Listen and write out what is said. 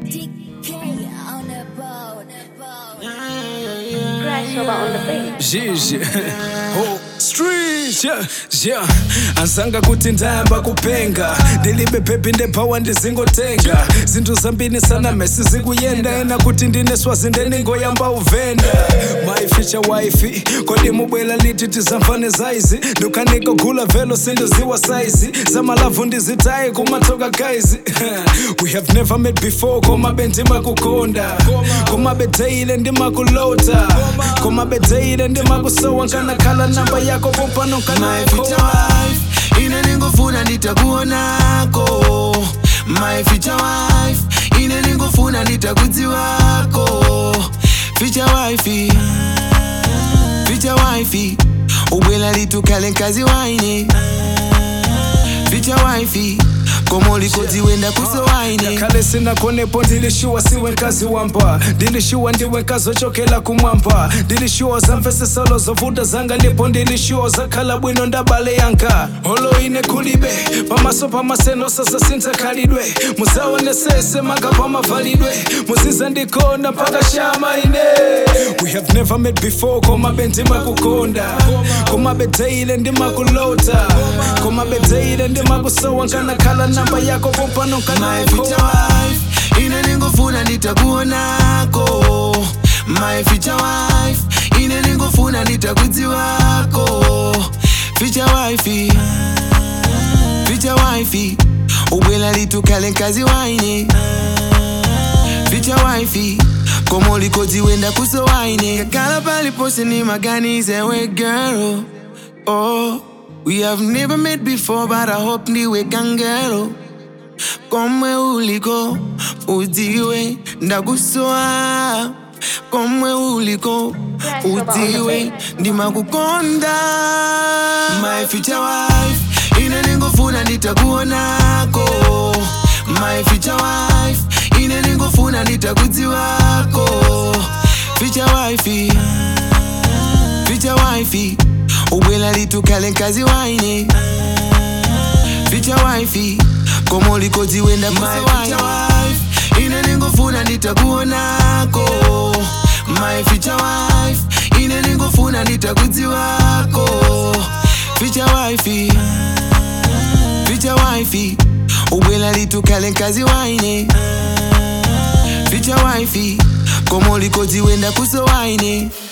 DK on the boat. Crash over on the beat. Gigi oh, street yeah, yeah. ansanga kuti ndayamba kupenga ndilibe pepi ndephawa ndizingotenga zinthu zambiri sana mesi zikuyenda ena kuti ndine swazi ndeningoyamba uvenda maificha waifi kodi mubwela liti tizamvane zaizi ndukhanikogula velo sindiziwa saizi zamalavu ndizitayi kumatsoka guys we have never met before komabe ndimakukonda komabe teile ndimakulota komabe teile ndimakusowa nkanakhala namba yako pompano My future wife ine ningofuna nditakuonako My future wife ine ningofuna nditakudziwako Future wife Future wife ubwela litukale nkazi waine Future wife komo likodziwenda kuso waine kale sinakonepo ndilishuwa siwe nkazi wamba ndilishuwa ndiwe nkazi ochokela kumwamba ndilishuwa zamvesesalo zovuta zanga ndipo ndilishuwa zakhala bwino ndabale yanga holo ine kulibe pamaso pamaseno sasa sindzakhalidwe muzaonesese manga pamavalidwe muziza ndikonda mpaka shama ine we have never met before komabe ndimakukonda komabe teile ndimakulota komabe teile ndimakusowa nkanakhala namba yako pompano My future wife ine ningofuna nditakuonako My future wife ine ningofuna nditakudziwako Future wife Future wife ubwela litukale nkazi waine Future wife komo likodziwenda kuso waine kakala palipose ni maganize we girl Oh we have never met before but I hope ndiwe kangelo komwe uliko udziwe ndakusowa komwe uliko udziwe ndimakukonda my future wife ine ningofuna nditakuonako my future wife ine ningofuna nditakudziwako future wife future wife ubwela litukale nkazi waine future wife komo likodziwenda my future wife ine ningofuna nditakuonako my future wife ine ningofuna nditakudziwako future wife future wife ubwela litukale nkazi waine future wife komo likodziwenda kuso waine